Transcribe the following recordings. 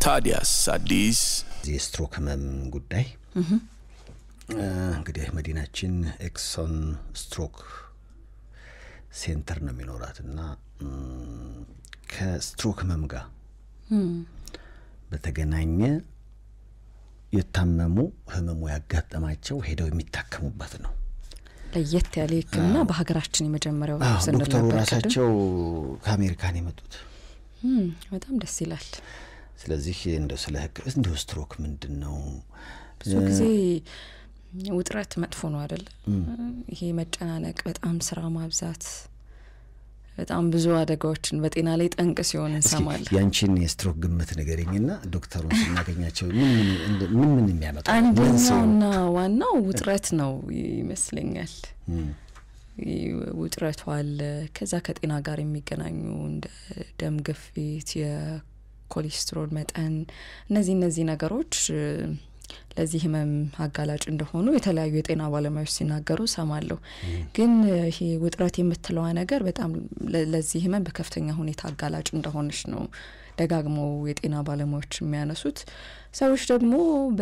ታዲያስ አዲስ የስትሮክ ህመም ጉዳይ እንግዲህ መዲናችን ኤክሶን ስትሮክ ሴንተር ነው የሚኖራት እና ከስትሮክ ህመም ጋር በተገናኘ የታመሙ ህመሙ ያጋጠማቸው ሄደው የሚታከሙበት ነው። ለየት ያለ ሕክምና በሀገራችን የመጀመሪያው አዎ፣ ስንል ዶክተሩ ነበር ቅድም። ራሳቸው ከአሜሪካን የመጡት። እም፣ በጣም ደስ ይላል። ስለዚህ እንደው ስለ ህክ እንደው ስትሮክ ምንድን ነው? ብዙ ጊዜ ውጥረት መጥፎ ነው አይደለ? ይሄ መጨናነቅ፣ በጣም ስራ ማብዛት፣ በጣም ብዙ አደጋዎችን በጤና ላይ ጠንቅ ሲሆን እስኪ እንሰማለን። ያንቺን የስትሮክ ግምት ንገሪኝና ዶክተሩን ስናገኛቸው ምን ምን እንደ- ምን ምን የሚያመጣ ነው? አንደኛውና ዋናው ውጥረት ነው ይመስለኛል። እም፣ ይህ ውጥረቱ አለ። ከዛ ከጤና ጋር የሚገናኙ እንደ ደም ግፊት፣ የኮሌስትሮል መጠን እነዚህ እነዚህ ነገሮች እ፣ ለዚህ ህመም አጋላጭ እንደሆኑ የተለያዩ የጤና ባለሙያዎች ሲናገሩ ሰማለሁ። ግን እ፣ ይሄ ውጥረት የምትለዋ ነገር በጣም ለ- ለዚህ ህመም በከፍተኛ ሁኔታ አጋላጭ እንደሆነች ነው ደጋግመው የጤና ባለሙያዎች የሚያነሱት። ሰዎች ደግሞ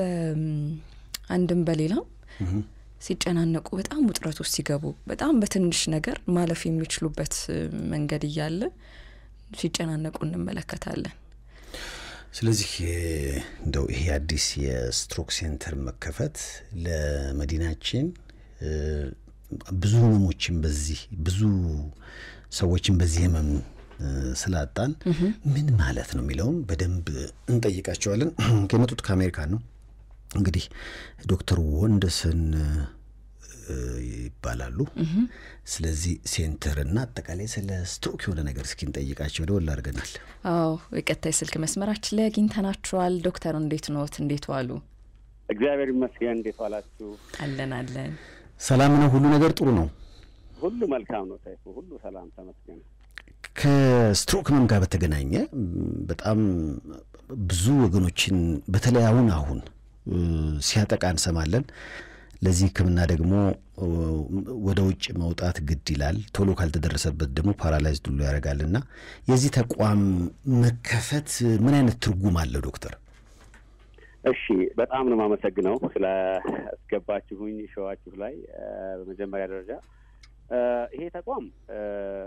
በአንድም በሌላም ሲጨናነቁ በጣም ውጥረት ውስጥ ሲገቡ በጣም በትንሽ ነገር ማለፍ የሚችሉበት እ፣ መንገድ እያለ ሲጨናነቁ እንመለከታለን። ስለዚህ የ- እንደው ይሄ አዲስ የስትሮክ ሴንተር መከፈት ለመዲናችን እ፣ ብዙ ህመሞችን በዚህ ብዙ ሰዎችን በዚህ ህመም እ፣ ስላጣን ምን ማለት ነው የሚለውም በደንብ እንጠይቃቸዋለን። የመጡት ከአሜሪካን ነው። እንግዲህ ዶክተር ወንደሰን እ፣ ይባላሉ። ስለዚህ ሴንተርና አጠቃላይ ስለ ስትሮክ የሆነ ነገር እስኪ እንጠይቃቸው ደወል አድርገናል። አዎ የቀጥታ የስልክ መስመራችን ላይ አግኝተናችኋል። ዶክተር እንዴት ኖት? እንዴት ዋሉ? እግዚአብሔር ይመስገን። እንዴት ዋላችሁ? አለን አለን። ሰላም ነው? ሁሉ ነገር ጥሩ ነው? ሁሉ መልካም ነው። ሰይፉ ሁሉ ሰላም ተመስገን። ከስትሮክ ህመም ጋር በተገናኘ ም፣ በጣም ብዙ ወገኖችን በተለይ አሁን አሁን እ፣ ሲያጠቃ እንሰማለን። ለዚህ ህክምና ደግሞ እ፣ ወደ ውጭ መውጣት ግድ ይላል። ቶሎ ካልተደረሰበት ደግሞ ፓራላይዝድ ሁሉ ያደርጋል እና የዚህ ተቋም መከፈት ምን አይነት ትርጉም አለው ዶክተር? እሺ፣ በጣም ነው የማመሰግነው ስለ አስገባችሁኝ ሸዋችሁ ላይ እ፣ በመጀመሪያ ደረጃ እ፣ ይሄ ተቋም እ፣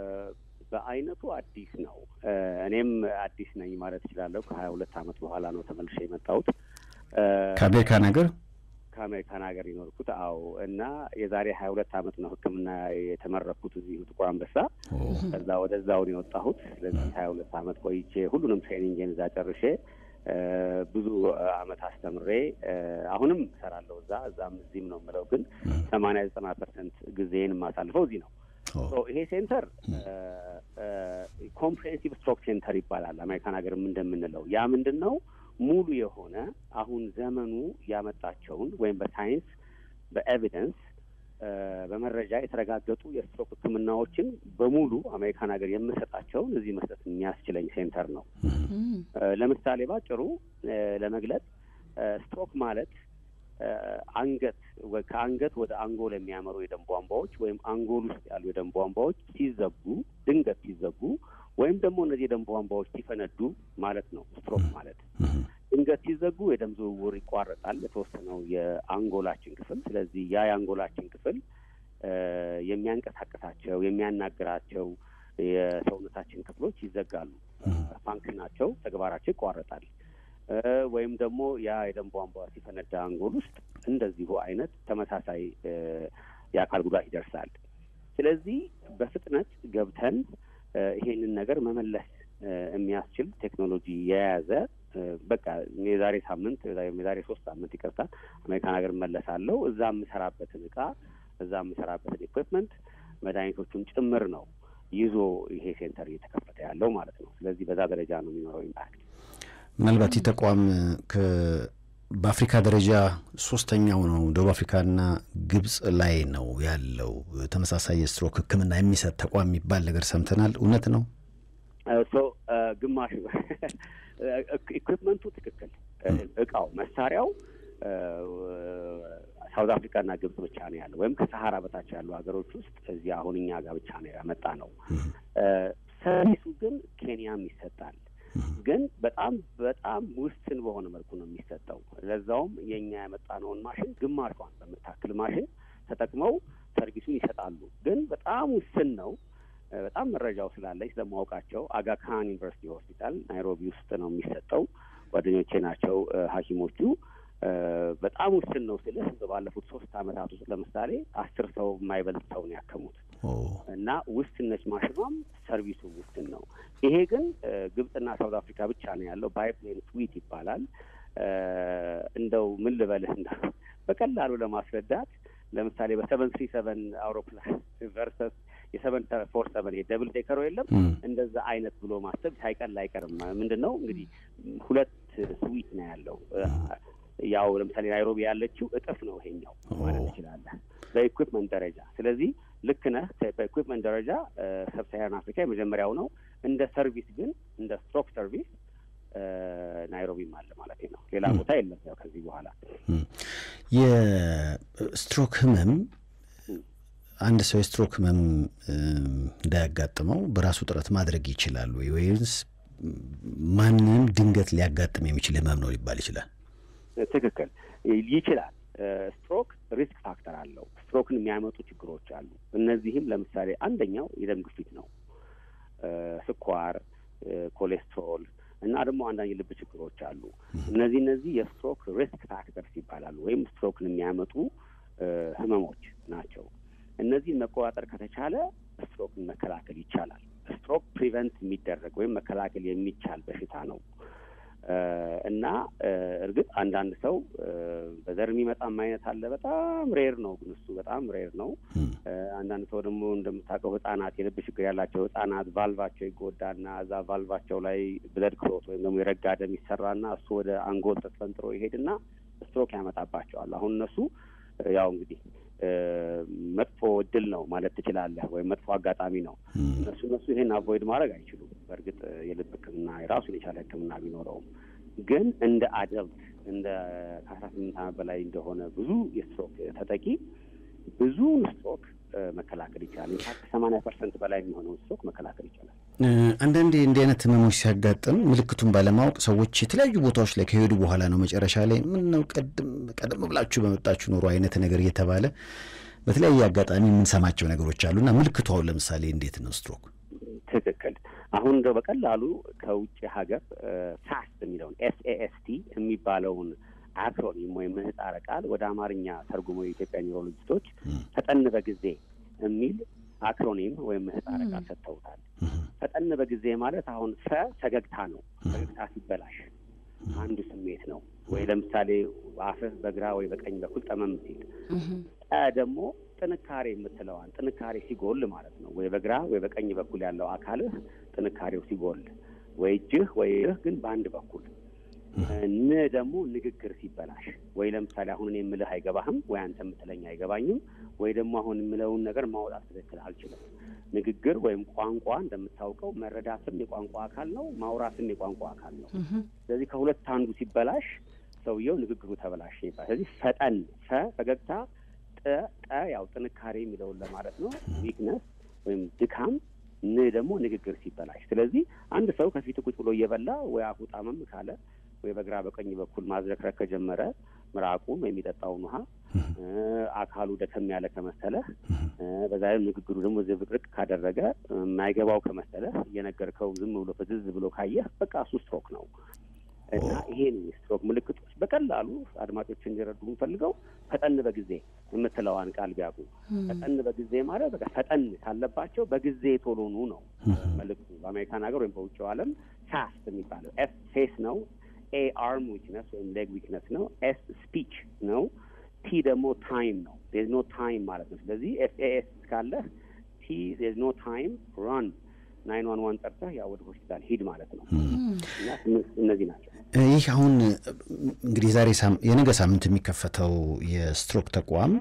በአይነቱ አዲስ ነው። እ፣ እኔም አዲስ ነኝ ማለት እችላለሁ። ከሀያ ሁለት ዓመት በኋላ ነው ተመልሼ የመጣሁት እ፣ ከአሜሪካን ሀገር ከአሜሪካን ሀገር የኖርኩት። አዎ እና የዛሬ ሀያ ሁለት ዓመት ነው ሕክምና የተመረኩት እዚሁ ጥቁር አንበሳ። ከዛ ወደዛውን የወጣሁት። ስለዚህ ሀያ ሁለት ዓመት ቆይቼ ሁሉንም ትሬኒንግን እዛ ጨርሼ እ፣ ብዙ አመት አስተምሬ እ፣ አሁንም እሰራለሁ እዛ እዛም እዚህም ነው የምለው፣ ግን ሰማንያ ዘጠና ፐርሰንት ጊዜን የማሳልፈው እዚህ ነው። ሶ ይሄ ሴንተር ኮምፕሬሄንሲቭ ስትሮክ ሴንተር ይባላል። አሜሪካን ሀገርም እንደምንለው ያ ምንድን ነው ሙሉ የሆነ አሁን ዘመኑ ያመጣቸውን ወይም በሳይንስ በኤቪደንስ እ፣ በመረጃ የተረጋገጡ የስትሮክ ህክምናዎችን በሙሉ አሜሪካን ሀገር የምሰጣቸውን እዚህ መስጠት የሚያስችለኝ ሴንተር ነው። እም፣ እ፣ ለምሳሌ ባጭሩ እ፣ ለመግለጽ እ፣ ስትሮክ ማለት እ፣ አንገት ወ- ከአንገት ወደ አንጎል የሚያመሩ የደም ቧንቧዎች ወይም አንጎል ውስጥ ያሉ የደም ቧንቧዎች ሲዘጉ ድንገት ሲዘጉ ወይም ደግሞ እነዚህ የደም ቧንቧዎች ሲፈነዱ ማለት ነው ስትሮክ ማለት። ድንገት ሲዘጉ የደም ዝውውር ይቋረጣል የተወሰነው የአንጎላችን ክፍል። ስለዚህ ያ የአንጎላችን ክፍል እ፣ የሚያንቀሳቅሳቸው የሚያናግራቸው የሰውነታችን ክፍሎች ይዘጋሉ። ፋንክሽናቸው ተግባራቸው ይቋረጣል። እ፣ ወይም ደግሞ ያ የደም ቧንቧ ሲፈነዳ አንጎል ውስጥ እንደዚሁ አይነት ተመሳሳይ እ፣ የአካል ጉዳት ይደርሳል። ስለዚህ በፍጥነት ገብተን እ፣ ይሄንን ነገር መመለስ እ፣ የሚያስችል ቴክኖሎጂ የያዘ እ፣ በቃ የዛሬ ሳምንት የዛሬ ሶስት ሳምንት ይቅርታ አሜሪካን ሀገር እመለሳለሁ። እዛ የምሰራበትን እቃ እዛ የምሰራበትን ኢኩዊፕመንት መድኃኒቶቹን ጭምር ነው ይዞ ይሄ ሴንተር እየተከፈተ ያለው ማለት ነው። ስለዚህ በዛ ደረጃ ነው የሚኖረው ኢምፓክት። ምናልባት ይህ ተቋም ከ በአፍሪካ ደረጃ ሶስተኛው ነው። ደቡብ አፍሪካና ግብጽ ላይ ነው ያለው ተመሳሳይ የስትሮክ ሕክምና የሚሰጥ ተቋም የሚባል ነገር ሰምተናል። እውነት ነው? ሶ ግማሽ ኢኩዊፕመንቱ ትክክል፣ እቃው መሳሪያው ሳውዝ አፍሪካና ግብጽ ብቻ ነው ያለው፣ ወይም ከሰሃራ በታች ያሉ ሀገሮች ውስጥ እዚህ አሁን እኛ ጋር ብቻ ነው ያመጣ ነው። ሰርቪሱ ግን ኬንያም ይሰጣል። ግን በጣም በጣም ውስን በሆነ መልኩ ነው የሚሰጠው። ለዛውም የእኛ ያመጣነውን ማሽን ግማሿን በምታክል ማሽን ተጠቅመው ሰርቪሱን ይሰጣሉ። ግን በጣም ውስን ነው። በጣም መረጃው ስላለኝ ስለማወቃቸው አጋካን ዩኒቨርሲቲ ሆስፒታል ናይሮቢ ውስጥ ነው የሚሰጠው። ጓደኞቼ ናቸው ሐኪሞቹ በጣም ውስን ነው ስልህ ባለፉት ሶስት አመታት ውስጥ ለምሳሌ አስር ሰው የማይበልጥ ሰው ነው ያከሙት እና ውስን ነች ማሽኗም ሰርቪሱ ውስን ነው። ይሄ ግን ግብጽና ሳውት አፍሪካ ብቻ ነው ያለው። ባይፕሌን ስዊት ይባላል። እንደው ምን ልበልህ እንደ በቀላሉ ለማስረዳት ለምሳሌ በሰቨን ስሪ ሰቨን አውሮፕላን ቨርሰስ የሰቨን ፎር ሰቨን ይሄ ደብል ዴከሮ የለም እንደዛ አይነት ብሎ ማሰብ ሳይቀል አይቀርም። ምንድን ነው እንግዲህ ሁለት ስዊት ነው ያለው ያው ለምሳሌ ናይሮቢ ያለችው እጥፍ ነው ይሄኛው ማለት ትችላለህ በኢኩፕመንት ደረጃ። ስለዚህ ልክ ነህ። በኢኩፕመንት ደረጃ ሰብሳሃራን አፍሪካ የመጀመሪያው ነው። እንደ ሰርቪስ ግን እንደ ስትሮክ ሰርቪስ ናይሮቢም አለ ማለት ነው። ሌላ ቦታ የለም። ያው ከዚህ በኋላ የስትሮክ ህመም አንድ ሰው የስትሮክ ህመም እንዳያጋጥመው በራሱ ጥረት ማድረግ ይችላል ወይ ወይስ ማንንም ድንገት ሊያጋጥም የሚችል ህመም ነው ሊባል ይችላል? ትክክል ይችላል። ስትሮክ ሪስክ ፋክተር አለው። ስትሮክን የሚያመጡ ችግሮች አሉ። እነዚህም ለምሳሌ አንደኛው የደም ግፊት ነው፣ ስኳር፣ ኮሌስትሮል እና ደግሞ አንዳንድ የልብ ችግሮች አሉ። እነዚህ እነዚህ የስትሮክ ሪስክ ፋክተርስ ይባላሉ፣ ወይም ስትሮክን የሚያመጡ ህመሞች ናቸው። እነዚህን መቆጣጠር ከተቻለ ስትሮክን መከላከል ይቻላል። ስትሮክ ፕሪቨንት የሚደረግ ወይም መከላከል የሚቻል በሽታ ነው እና እርግጥ አንዳንድ ሰው በዘር የሚመጣም አይነት አለ። በጣም ሬር ነው፣ ግን እሱ በጣም ሬር ነው። አንዳንድ ሰው ደግሞ እንደምታውቀው ህጻናት፣ የልብ ችግር ያላቸው ህጻናት ቫልቫቸው ይጎዳና እዛ ቫልቫቸው ላይ ብለድ ክሎት ወይም ደግሞ የረጋ ደም ይሰራና እሱ ወደ አንጎል ተስፈንጥሮ ይሄድና ስትሮክ ያመጣባቸዋል። አሁን እነሱ ያው እንግዲህ መጥፎ እድል ነው ማለት ትችላለህ፣ ወይም መጥፎ አጋጣሚ ነው። እነሱ እነሱ ይሄን አቮይድ ማድረግ አይችሉም። በእርግጥ የልብ ሕክምና የራሱን የቻለ ሕክምና ቢኖረውም ግን እንደ አደልት እንደ ከአስራ ስምንት ዓመት በላይ እንደሆነ ብዙ የስትሮክ ተጠቂ ብዙውን ስትሮክ መከላከል ይቻላል። ኢንፋክት ሰማንያ ፐርሰንት በላይ የሚሆነውን ስትሮክ መከላከል ይቻላል። አንዳንዴ እንዲህ አይነት ህመሞች ሲያጋጥም ምልክቱን ባለማወቅ ሰዎች የተለያዩ ቦታዎች ላይ ከሄዱ በኋላ ነው መጨረሻ ላይ ምን ነው ቀደም ብላችሁ በመጣችሁ ኖሮ አይነት ነገር እየተባለ በተለያየ አጋጣሚ የምንሰማቸው ነገሮች አሉ እና ምልክቱ አሁን ለምሳሌ እንዴት ነው ስትሮክ? ትክክል። አሁን እንደው በቀላሉ ከውጭ ሀገር ፋስት የሚለውን ኤስኤኤስቲ የሚባለውን አክሮኒም ወይም ምህጻረ ቃል ወደ አማርኛ ተርጉሞ የኢትዮጵያ ኒውሮሎጂስቶች ፈጠን በጊዜ የሚል አክሮኒም ወይም ምህጻረ ቃል ሰጥተውታል። ፈጠን በጊዜ ማለት አሁን ፈ ፈገግታ ነው። ፈገግታ ሲበላሽ አንዱ ስሜት ነው። ወይ ለምሳሌ አፍህ በግራ ወይ በቀኝ በኩል ጠመም ሲል፣ ጠ ደግሞ ጥንካሬ የምትለዋል ጥንካሬ ሲጎል ማለት ነው። ወይ በግራ ወይ በቀኝ በኩል ያለው አካልህ ጥንካሬው ሲጎል፣ ወይ እጅህ ወይ እህ ግን በአንድ በኩል ን ደግሞ ንግግር ሲበላሽ ወይ ለምሳሌ አሁን እኔ የምልህ አይገባህም፣ ወይ አንተ የምትለኝ አይገባኝም፣ ወይ ደግሞ አሁን የምለውን ነገር ማውጣት ትክክል አልችልም። ንግግር ወይም ቋንቋ እንደምታውቀው መረዳትም የቋንቋ አካል ነው፣ ማውራትም የቋንቋ አካል ነው። ስለዚህ ከሁለት አንዱ ሲበላሽ ሰውየው ንግግሩ ተበላሽ ይባላል። ስለዚህ ፈጠን ፈ ፈገግታ፣ ጠ ጠ ያው ጥንካሬ የሚለውን ለማለት ነው ዊክነስ ወይም ድካም ን ደግሞ ንግግር ሲበላሽ። ስለዚህ አንድ ሰው ከፊት ቁጭ ብሎ እየበላ ወይ አፉ ጣመም ካለ ወይ በግራ በቀኝ በኩል ማዝረክረክ ከጀመረ ምራቁን ወይም የሚጠጣውን ውሃ አካሉ ደከም ያለ ከመሰለህ በዛ ላይ ንግግሩ ደግሞ ዝብርቅ ካደረገ የማይገባው ከመሰለህ እየነገርከው ዝም ብሎ ፍዝዝ ብሎ ካየህ በቃ እሱ ስትሮክ ነው። እና ይሄ ነው የስትሮክ ምልክቶች። በቀላሉ አድማጮች እንዲረዱ የምፈልገው ፈጠን በጊዜ የምትለዋን ቃል ቢያውቁ። ፈጠን በጊዜ ማለት በቃ ፈጠን ካለባቸው በጊዜ ቶሎኑ ነው መልክቱ። በአሜሪካን ሀገር ወይም በውጭው ዓለም ፋስት የሚባለው ኤፍ ፌስ ነው። ኤ አርም ዊክነስ ወይም ሌግ ዊክነስ ነው። ኤስ ስፒች ነው። ቲ ደግሞ ታይም ነው። ዜዝ ኖ ታይም ማለት ነው። ስለዚህ ኤፍ ኤ ኤስ ካለህ ቲ ዜዝ ኖ ታይም ራን ናይን ዋን ዋን ጠርተህ ያው ወደ ሆስፒታል ሂድ ማለት ነው። እና እነዚህ ናቸው። ይህ አሁን እንግዲህ ዛሬ የነገ ሳምንት የሚከፈተው የስትሮክ ተቋም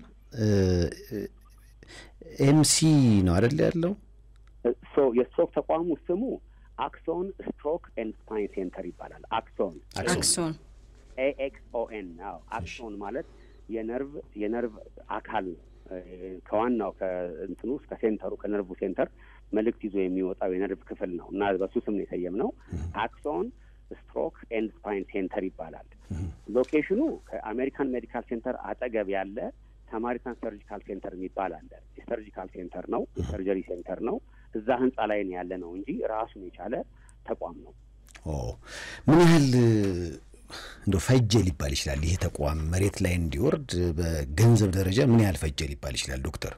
ኤምሲ ነው አይደል ያለው? የስትሮክ ተቋሙ ስሙ አክሶን ስትሮክ ኤንድ ስፓይን ሴንተር ይባላል። አክሶን አክሶን ኤኤክስኦኤን አዎ። አክሶን ማለት የነርቭ የነርቭ አካል ነው። ከዋናው ከእንትኑ እስከ ሴንተሩ ከነርቭ ሴንተር መልእክት ይዞ የሚወጣው የነርቭ ክፍል ነው እና በሱ ስም ነው የሰየምነው። አክሶን ስትሮክ ኤንድ ስፓይን ሴንተር ይባላል። ሎኬሽኑ ከአሜሪካን ሜዲካል ሴንተር አጠገብ ያለ ሳማሪታን ሰርጂካል ሴንተር የሚባል አለ። የሰርጂካል ሴንተር ነው፣ የሰርጀሪ ሴንተር ነው። እዛ ህንጻ ላይ ነው ያለ ነው እንጂ ራሱን የቻለ ተቋም ነው። ምን ያህል እንደ ፈጀ ሊባል ይችላል? ይህ ተቋም መሬት ላይ እንዲወርድ በገንዘብ ደረጃ ምን ያህል ፈጀ ሊባል ይችላል? ዶክተር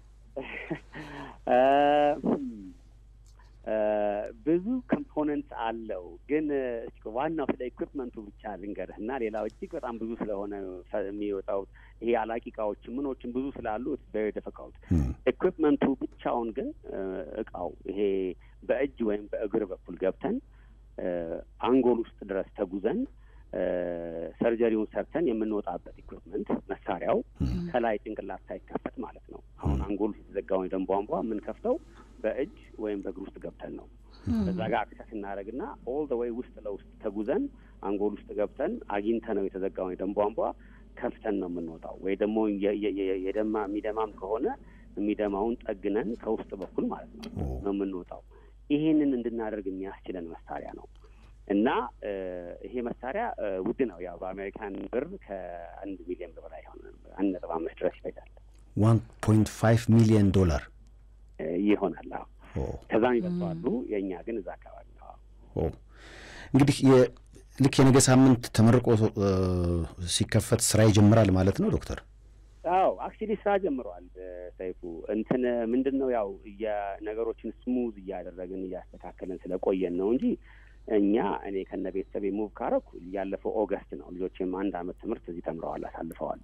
ብዙ ኮምፖነንት አለው፣ ግን ዋናው ስለ ኢኩፕመንቱ ብቻ ልንገርህ እና ሌላው እጅግ በጣም ብዙ ስለሆነ የሚወጣው ይሄ አላቂ እቃዎች ምኖችን ብዙ ስላሉ ቬሪ ዲፊካልት። ኢኩፕመንቱ ብቻውን ግን እቃው ይሄ በእጅ ወይም በእግር በኩል ገብተን አንጎል ውስጥ ድረስ ተጉዘን ሰርጀሪውን ሰርተን የምንወጣበት ኢኩፕመንት መሳሪያው ከላይ ጭንቅላት ሳይከፈት ማለት ነው። አሁን አንጎል ውስጥ የተዘጋውን የደም ቧንቧ የምንከፍተው በእጅ ወይም በእግር ውስጥ ገብተን ነው። በዛ ጋር አክሰስ እናደርግና ኦል ደ ዌይ ውስጥ ለውስጥ ተጉዘን አንጎል ውስጥ ገብተን አግኝተ ነው የተዘጋውን የደም ቧንቧ ከፍተን ነው የምንወጣው። ወይ ደግሞ የደማ የሚደማም ከሆነ የሚደማውን ጠግነን ከውስጥ በኩል ማለት ነው ነው የምንወጣው። ይሄንን እንድናደርግ የሚያስችለን መሳሪያ ነው እና ይሄ መሳሪያ ውድ ነው። ያው በአሜሪካን ብር ከአንድ ሚሊዮን ብር በላይ ሆነ አንድ ነጥብ አምስት ድረስ ይፈጃል። ዋን ፖይንት ፋይቭ ሚሊዮን ዶላር ይሆናል። አዎ ከዛም ይበልጠዋሉ። የእኛ ግን እዛ አካባቢ ነው። እንግዲህ ልክ የነገ ሳምንት ተመርቆ ሲከፈት ስራ ይጀምራል ማለት ነው ዶክተር? አዎ አክቹሊ ስራ ጀምረዋል። ሰይፉ እንትን ምንድን ነው ያው የነገሮችን ስሙዝ እያደረግን እያስተካከልን ስለቆየን ነው እንጂ እኛ እኔ ከነ ቤተሰቤ ሙቭ ካረኩ ያለፈው ኦገስት ነው። ልጆችም አንድ አመት ትምህርት እዚህ ተምረዋል አሳልፈዋል።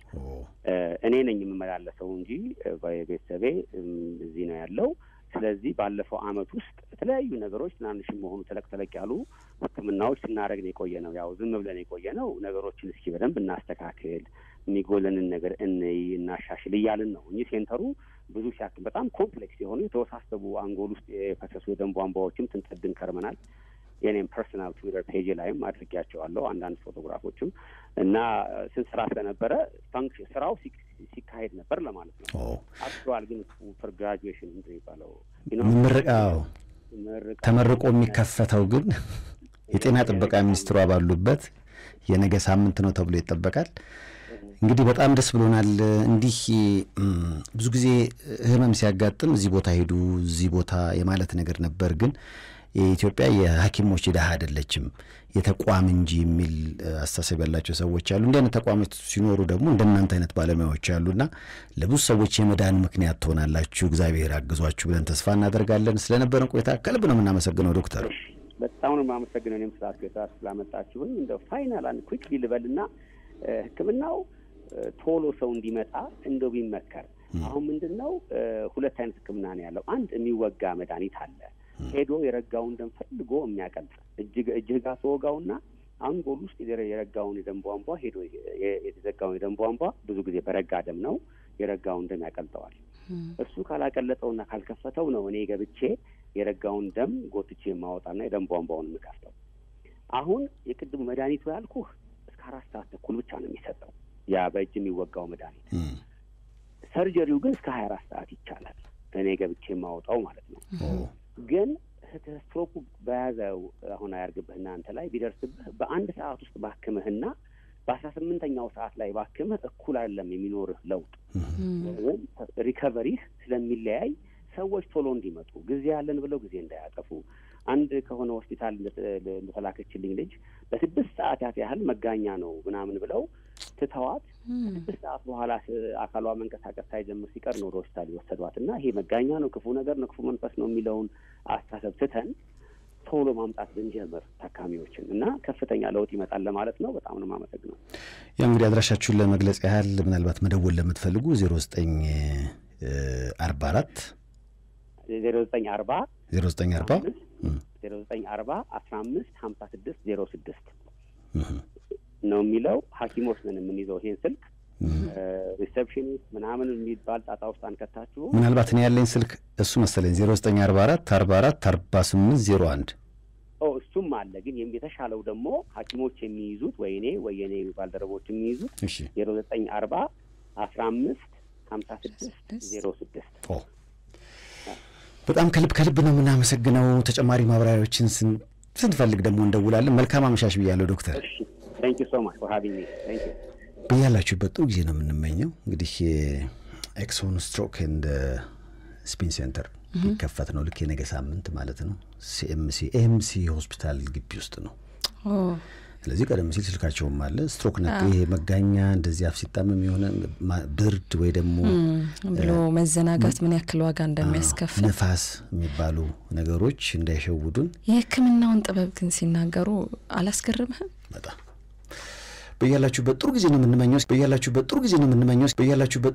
እኔ ነኝ የምመላለሰው እንጂ ቤተሰቤ እዚህ ነው ያለው። ስለዚህ ባለፈው አመት ውስጥ የተለያዩ ነገሮች ትናንሽ መሆኑ ተለቅ ተለቅ ያሉ ሕክምናዎች ስናደርግ ነው የቆየ ነው። ያው ዝም ብለን የቆየ ነው። ነገሮችን እስኪ በደንብ እናስተካክል፣ የሚጎለንን ነገር እንይ፣ እናሻሽል እያልን ነው እንጂ ሴንተሩ ብዙ ሲያክል በጣም ኮምፕሌክስ የሆኑ የተወሳሰቡ አንጎል ውስጥ የፈሰሱ የደም ቧንቧዎችም ስንጠድን ከርመናል። የኔም ፐርሰናል ትዊተር ፔጅ ላይም አድርጌያቸዋለሁ አንዳንድ ፎቶግራፎችም እና ስንሰራ ስለነበረ ፋንክሽን ስራው ሲካሄድ ነበር ለማለት ነው። አክቹዋል ግን ፎር ግራጁዌሽን ምንድን የሚባለው ምርቃው ተመርቆ የሚከፈተው ግን የጤና ጥበቃ ሚኒስትሯ ባሉበት የነገ ሳምንት ነው ተብሎ ይጠበቃል። እንግዲህ በጣም ደስ ብሎናል። እንዲህ ብዙ ጊዜ ህመም ሲያጋጥም እዚህ ቦታ ሄዱ እዚህ ቦታ የማለት ነገር ነበር ግን የኢትዮጵያ የሐኪሞች ድሀ አይደለችም የተቋም እንጂ የሚል አስተሳሰብ ያላቸው ሰዎች አሉ። እንዲህ አይነት ተቋሞች ሲኖሩ ደግሞ እንደናንተ አይነት ባለሙያዎች አሉና ለብዙ ሰዎች የመዳን ምክንያት ትሆናላችሁ። እግዚአብሔር አግዟችሁ ብለን ተስፋ እናደርጋለን። ስለነበረን ቆይታ ከልብ ነው የምናመሰግነው ዶክተር። በጣም ነው የማመሰግነው እኔም ስላስገታ ስላመጣችሁኝ። እንደ ፋይናል አንድ ኩክ ሊልበልና ሕክምናው ቶሎ ሰው እንዲመጣ እንደው ቢመከር አሁን ምንድን ነው ሁለት አይነት ሕክምና ነው ያለው። አንድ የሚወጋ መድኃኒት አለ ሄዶ የረጋውን ደም ፈልጎ የሚያቀልጥ እጅህ ጋር ተወጋውና አንጎል ውስጥ የረጋውን የደም ቧንቧ ሄዶ የተዘጋውን የደም ቧንቧ ብዙ ጊዜ በረጋ ደም ነው የረጋውን ደም ያቀልጠዋል። እሱ ካላቀለጠውና ካልከፈተው ነው እኔ ገብቼ የረጋውን ደም ጎትቼ የማወጣና የደም ቧንቧውን የምከፍተው። አሁን የቅድሙ መድኃኒቱ ያልኩህ እስከ አራት ሰዓት ተኩል ብቻ ነው የሚሰጠው ያ በእጅ የሚወጋው መድኃኒት። ሰርጀሪው ግን እስከ ሀያ አራት ሰዓት ይቻላል እኔ ገብቼ የማወጣው ማለት ነው። ግን ስትሮኩ በያዘው አሁን አያርግብህና አንተ ላይ ቢደርስብህ በአንድ ሰዓት ውስጥ ባክምህና በአስራ ስምንተኛው ሰዓት ላይ ባክምህ እኩል አይደለም የሚኖርህ ለውጥ ወይም ሪከቨሪህ ስለሚለያይ ሰዎች ቶሎ እንዲመጡ ጊዜ ያለን ብለው ጊዜ እንዳያጠፉ አንድ ከሆነ ሆስፒታል እንደተላከችልኝ ልጅ ለስድስት ሰዓታት ያህል መጋኛ ነው ምናምን ብለው ትተዋት ከስድስት ሰዓት በኋላ አካሏ መንቀሳቀስ ሳይጀምር ሲቀር ነው ወደ ሆስፒታል የወሰዷት እና ይሄ መጋኛ ነው፣ ክፉ ነገር ነው፣ ክፉ መንፈስ ነው የሚለውን አስተሳሰብ ትተን ቶሎ ማምጣት ብንጀምር ታካሚዎችን እና ከፍተኛ ለውጥ ይመጣል ለማለት ነው። በጣም ነው የማመሰግነው። ያው እንግዲህ አድራሻችሁን ለመግለጽ ያህል ምናልባት መደወል ለምትፈልጉ ዜሮ ዘጠኝ አርባ አራት ዜሮ ዘጠኝ አርባ ዜሮ ዘጠኝ አርባ ዜሮ ዘጠኝ አርባ አስራ አምስት ሀምሳ ስድስት ዜሮ ስድስት ነው የሚለው። ሐኪሞች ነን የምንይዘው ይሄን ስልክ ሪሴፕሽኒስት ምናምን የሚባል ጣጣ ውስጥ አንከታችሁ። ምናልባት እኔ ያለኝ ስልክ እሱ መሰለኝ ዜሮ ዘጠኝ አርባ አራት አርባ አራት አርባ ስምንት ዜሮ አንድ እሱም አለ። ግን የተሻለው ደግሞ ሐኪሞች የሚይዙት ወይ እኔ ወይ የኔ ባልደረቦች የሚይዙት ዜሮ ዘጠኝ አርባ አስራ አምስት ሀምሳ ስድስት ዜሮ ስድስት በጣም ከልብ ከልብ ነው የምናመሰግነው። ተጨማሪ ማብራሪያዎችን ስንፈልግ ደግሞ እንደውላለን። መልካም አመሻሽ ብያለሁ ዶክተር። ታንክ ዩ ሶ ማች ፎር ሃቪንግ ሚ ታንክ ዩ። በያላችሁበት ጥሩ ጊዜ ነው የምንመኘው። እንግዲህ ኤክሶን ስትሮክ ኤንድ ስፒን ሴንተር ሊከፈት ነው። ልክ የነገ ሳምንት ማለት ነው። ሲኤምሲ ኤምሲ ሆስፒታል ግቢ ውስጥ ነው። ስለዚህ ቀደም ሲል ስልካቸውም አለ። ስትሮክ ነክ ይሄ መጋኛ እንደዚህ አፍ ሲጣመም የሆነ ብርድ ወይ ደግሞ ብሎ መዘናጋት ምን ያክል ዋጋ እንደሚያስከፍል ነፋስ የሚባሉ ነገሮች እንዳይሸውዱን የሕክምናውን ጥበብ ግን ሲናገሩ አላስገርምህም? በጣም በያላችሁበት ጥሩ ጊዜ ነው የምንመኘው። በያላችሁበት ጥሩ ጊዜ ነው የምንመኘው። በያላችሁበት